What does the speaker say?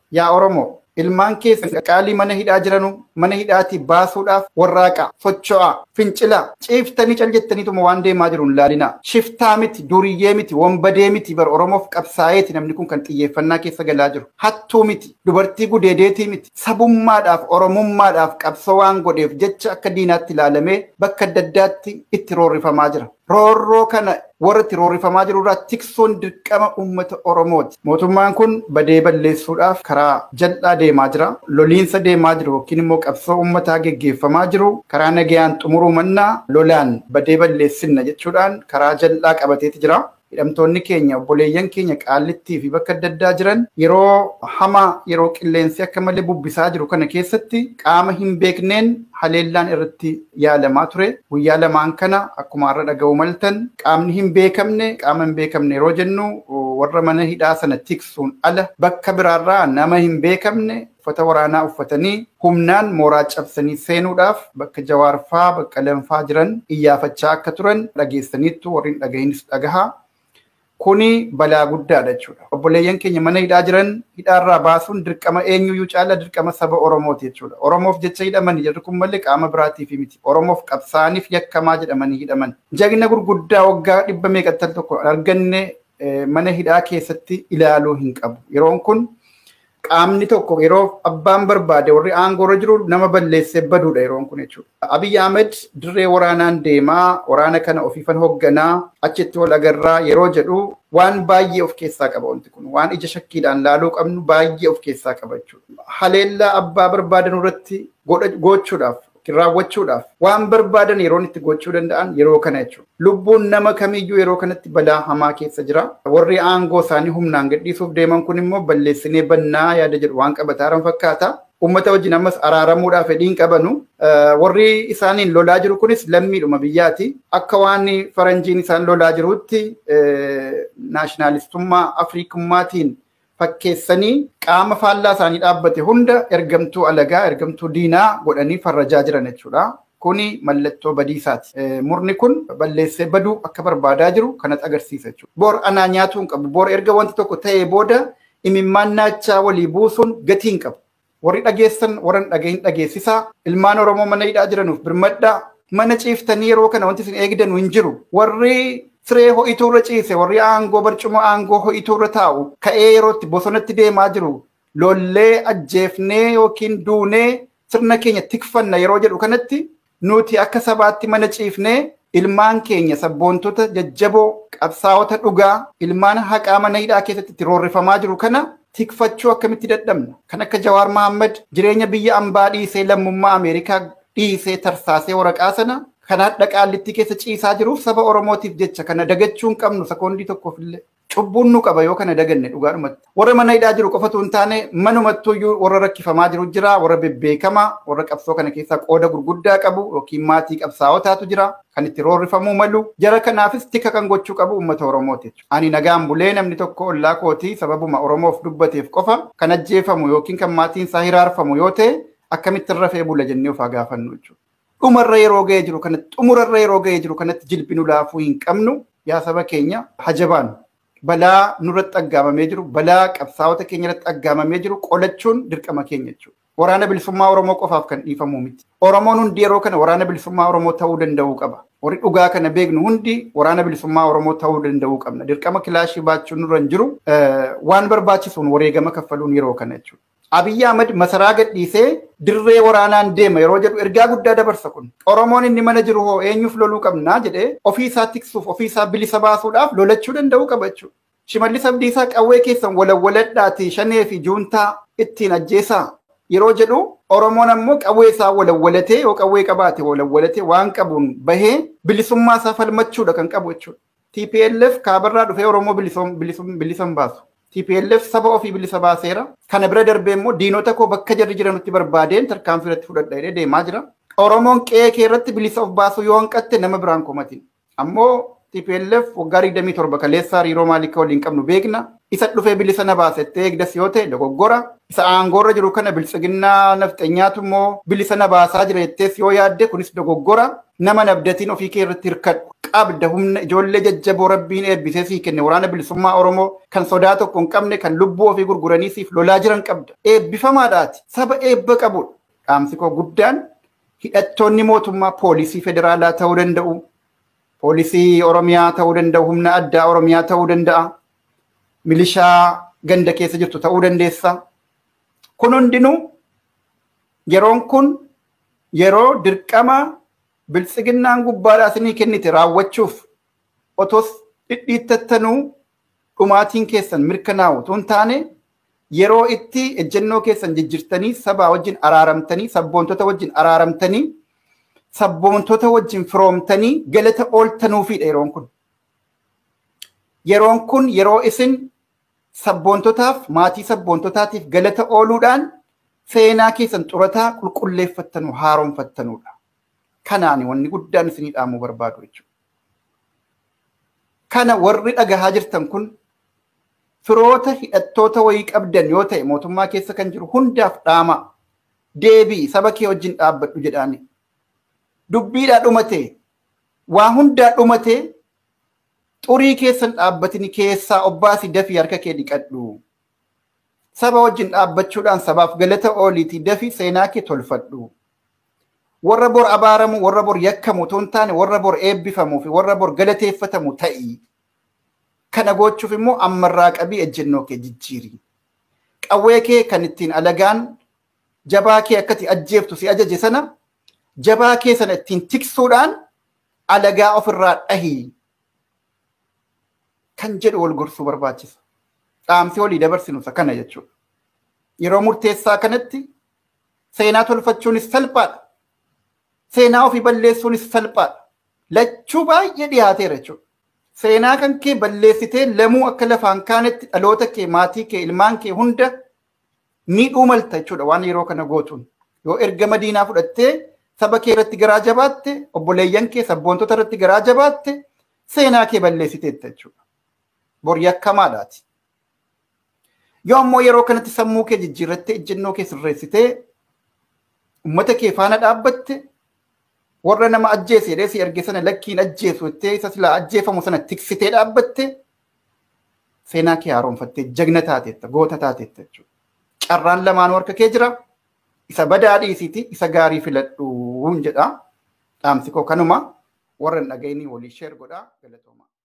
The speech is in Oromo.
yaa Oromoo ilmaan keessa qaalii mana hidhaa jiranu mana hidhaatii baasuudhaaf warraaqa socho'aa fincilaa ciiftanii cal jettaniituma waan deemaa jiru hin laalinaa shiftaa miti duriyyee miti wombadee miti bar oromoof qabsaa'eeti namni kun kan xiyyeeffannaa keessa galaa jiru hattuu miti dubartii gudeedeetii miti sabummaadhaaf oromummaadhaaf qabsoo waan godheef jecha akka diinaatti ilaalamee bakka adda addaatti itti roorrifamaa jira roorroo kana warra itti roorrifamaa jiru irraa tiksoon dirqama uummata Oromooti. Mootummaan kun badee balleessuudhaaf karaa jal'aa deemaa jira. Loliinsa deemaa jiru yookiin immoo qabsoo uummataa geggeeffamaa jiru. Karaa nagayaan xumuruu mannaa lolaan badee balleessinna jechuudhaan karaa jal'aa qabateeti jira. Hidhamtoonni keenya obboleeyyan keenya qaallittii fi bakka adda addaa jiran yeroo hamaa yeroo qilleensi akka malee bubbisaa jiru kana keessatti qaama hin beekneen haleellaan irratti yaalamaa ture. Guyyaa lamaan kana akkuma har'a dhaga'u maltan qaamni hin beekamne qaama hin beekamne yeroo jennu warra mana hidhaa sana tiksuun ala bakka biraarraa nama hin beekamne uffata waraanaa uffatanii humnaan mooraa cabsanii seenuudhaaf bakka jawaarfaa bakka lanfaa jiran iyyaafachaa akka turan dhageessaniittu warri hin dhagahinis dhagahaa. Kuni balaa guddaadha jechuudha. Obboleeyyan keenya mana hidhaa jiran hidhaarraa baasuun dirqama eenyuyyuu caala dirqama saba Oromooti jechuudha. Oromoof jecha hidhamanii jirri kun malee qaama biraatiif miti. Oromoof qabsaaniif yakkamaa jedhamanii hidhaman. Jagna gurguddaa waggaa dhibba meeqattal tokko arganne mana hidhaa keessatti ilaaluu hin qabu. Yeroon kun qaamni tokko yeroo abbaan barbaade warri aangoorra jiru nama balleessee baduudha yeroon kun jechuudha. Abiy Ahmed dirree waraanaan deemaa waraana kana ofiifan hoogganaa achitti wal agarraa yeroo jedhu waan baay'ee of keessaa qaba wanti kun waan ija shakkiidhaan laaluu qabnu baay'ee of keessaa qaba jechuudha. Haleellaa abbaa barbaadan irratti gochuudhaaf raawwachuudhaaf waan barbaadan yeroon itti gochuu danda'an yeroo kana jechuudha. Lubbuun nama kamiyyuu yeroo kanatti balaa hamaa keessa jira. Warri aangoo isaanii humnaan gadhiisuuf deeman kun immoo balleessinee bannaa yaada jedhu waan qabataaran fakkaata. Uummata wajjin ammas araaramuudhaaf fedhiin qabanu. Warri isaaniin lolaa jiru kunis lammiidhuma biyyaati. Akka waan faranjiin isaan lolaa jirutti naashinaalistummaa Afriikummaatiin fakkeessanii qaama faallaa isaanii dhaabbate hunda ergamtuu alagaa ergamtuu diinaa godhanii farrajaa jiran jechuudha. Kuni mallattoo badiisaati. Murni kun balleessee baduu akka barbaadaa jiru kanatti agarsiisa jechuudha. Boor anaa nyaatuu hin qabu. Boor erga wanti tokko ta'ee booda imimmaan naachaa walii buusuun gatii hin qabu. Warri dhageessan warra dhagahin dhageessisaa. Ilmaan Oromoo mana hidhaa jiranuuf birmadhaa. Mana ciiftanii yeroo kana wanti isin eegdanu hin jiru. Warri siree ho'ituurra ciise warri aangoo barcuma aangoo ho'ituurra taa'u ka'ee yerootti bosonatti deemaa jiru lollee ajjeefnee yookiin duunee sirna keenya tikfanna yeroo jedhu kanatti nuti akka sabaatti mana ciifnee ilmaan keenya sabboontota jajjaboo qabsaa'ota dhugaa ilmaan haqaa mana hidhaa keessatti itti roorrifamaa jiru kana tikfachuu akkamitti dadhabna kan akka Jawaar Mahammad jireenya biyya ambaa dhiisee lammummaa Ameerikaa dhiisee tarsaasee waraqaa sana kan hadha qaallittii keessa ciisaa jiruuf saba Oromootiif jecha kana dagachuu hin qabnu sekoondii tokkoof illee. Cubbuun nu qaba yoo kana daganne dhugaadhumatti. Warra mana hidhaa jiru qofatu hin taane manumattuyyuu warra rakkifamaa jiru jira, warra bebbeekamaa, warra qabsoo kana keessaa qooda gurguddaa qabu yookiin maatii qabsaa'otaatu jira kan itti roorrifamuu malu. Jara kanaafis tika kan gochuu qabu uummata Oromooti. Ani nagaan bulee namni tokko ollaa kootii sababuma Oromoof dubbateef qofa kan ajjeefamu yookiin kan maatiin isaa hiraarfamu yoo ta'e akkamitti rafee bula jennee of haa gaafannu jechuudha. dhumarra yeroo ga'ee jiru kanatti xumurarra yeroo ga'ee jiru kanatti jilbinu laafuu hin qabnu yaa saba keenya hajabaan balaa nurratti aggaamamee jiru balaa qabsaa'ota keenya irratti aggaamamee jiru qolachuun dirqama keenya jechuudha. Waraana bilisummaa Oromoo qofaaf kan dhiifamu miti. Oromoon hundi yeroo kana waraana bilisummaa Oromoo ta'uu danda'uu qaba. Warri dhugaa kana beeknu hundi waraana bilisummaa Oromoo ta'uu danda'uu qabna. Dirqama kilaashii baachuun nurra hin jiru waan barbaachisuun wareegama kaffaluun yeroo kana jechuudha. Abiyyi Ahmad masaraa gadhiisee dirree waraanaan deema yeroo jedhu ergaa guddaa dabarsa kun. Oromoon inni mana jiru hoo eenyuuf loluu qabnaa jedhee ofiisaa tiksuuf ofiisaa bilisa baasuudhaaf lolachuu danda'uu qaba jechuudha. Shimallis Abdiisaa qawwee keessan walawwaladhaatii shanee fi juuntaa ittiin ajjeesaa yeroo jedhu Oromoon ammoo qawwee isaa walawwalatee yoo qawwee qabaate walawwalatee waan qabuun bahee bilisummaa isaa falmachuudha kan qabu jechuudha. TPLF kaabarraa dhufee Oromoo bilisan baasu. TPLF saba ofii bilisa baaseera. Kana bira darbee immoo diinota koo bakka jarri jiranutti barbaadeen tarkaanfii irratti fudhadha jedhee deemaa jira. Oromoon qe'ee kee irratti bilisa of baasuu yoo hanqatte nama biraan komatiin. Ammoo TPLF waggaa 27 kaleessaa hariiroo maalii akka waliin qabnu beekna. isa dhufee bilisa na baasettee eegdas yoo ta'e dogoggora isa aangoorra jiru kana bilisiginnaa nafxanyaatu immoo bilisa na baasaa jira jettees yoo yaadde kunis dogoggora nama nabdatiin ofii kee irratti hirkadhu qabda humna ijoollee jajjaboo rabbiin eebbisee sii kenne waraana bilisummaa oromoo kan sodaa tokko hin qabne kan lubbuu ofii gurguranii siif lolaa jiran qabda eebbifamaadhaati saba eebba qabudha dhaamsi koo guddaan hidhattoonni mootummaa poolisii federaalaa ta'uu danda'u poolisii oromiyaa ta'uu danda'u humna addaa oromiyaa ta'uu danda'a milishaa ganda keessa jirtu ta'uu dandeessa. Kun hundinuu yeroon kun yeroo dirqama biltsiginnaan gubbaadhaa isinii kennite raawwachuuf otos dhidhiittattanuu dhumaatiin keessan mirkanaa'u tun taane yeroo itti ejjennoo keessan jijjirtanii sabaa wajjin araaramtanii sabboontota wajjin araaramtanii sabboontota wajjin firoomtanii galata ooltanuufidha yeroon kun. Yeroon kun yeroo isin sabboontotaaf maatii sabboontotaatiif galata ooluudhaan seenaa keessan xurataa qulqulleeffattanu haaromfattanudha. Kanaan wanni guddaan isinii dhaamuu barbaadu jechuudha. Kana warri dhagahaa jirtan kun firoota hidhattoota wayii qabdan yoo ta'e mootummaa keessa kan jiru hundaaf dhaama deebii saba kee wajjin dhaabbadhu jedhaani. Dubbiidhaa dhumate waa hundaa dhumate xurii keessan dhaabbatini keessaa obbaasi dafii harka kee dhiqadhu. Saba wajjin dhaabbachuudhaan sabaaf galata ooliitii dafii seenaa kee tolfadhu. Warra bor abaaramu, warra bor yakkamu otoo hin taane warra bor eebbifamuu fi warra bor galateeffatamu ta'i. Kana gochuuf immoo ammarraa qabii ejjennoo kee jijjiiri. Qawwee kee kan ittiin alagaan jabaa kee akkati ajjeeftu si ajaje sana jabaa kee sana ittiin tiksuudhaan alagaa ofirraa dhahii. kan jedhu wal gorsuu barbaachisa. Dhaamsi walii dabarsinu isa kana jechuudha. Yeroo murteessaa kanatti seenaa tolfachuunis salphaadha. Seenaa ofii balleessuunis salphaadha. Lachuu baay'ee dhiyaateera jechuudha. Seenaa kan kee balleessitee lamuu akka lafaan kaanetti dhaloota kee, maatii kee, ilmaan kee hunda miidhuu malta jechuudha waan yeroo kana gootuun. Yoo erga madiinaa fudhattee saba kee irratti garaa jabaatte, obboleeyyan kee sabboontota irratti garaa jabaatte seenaa kee balleessiteetta jechuudha. bor yakkamaadhaati. Yoo ammoo yeroo kanatti sammuu kee jijjiirrattee ejjennoo kee sirreessitee uummata kee faana dhaabbatte warra nama ajjeese jedhee si erge sana lakkiin ajjeesu jettee isa silaa ajjeefamu sana tiksitee dhaabbatte seenaa kee haaromfattee jagna taateetta goota taateetta jechuudha. Carraan lamaanuu harka kee jira. Isa badaa dhiisiiti isa gaarii filadhuun jedha. Dhaamsi koo kanuma warra hin dhageenii walii sheer godhaa galatooma.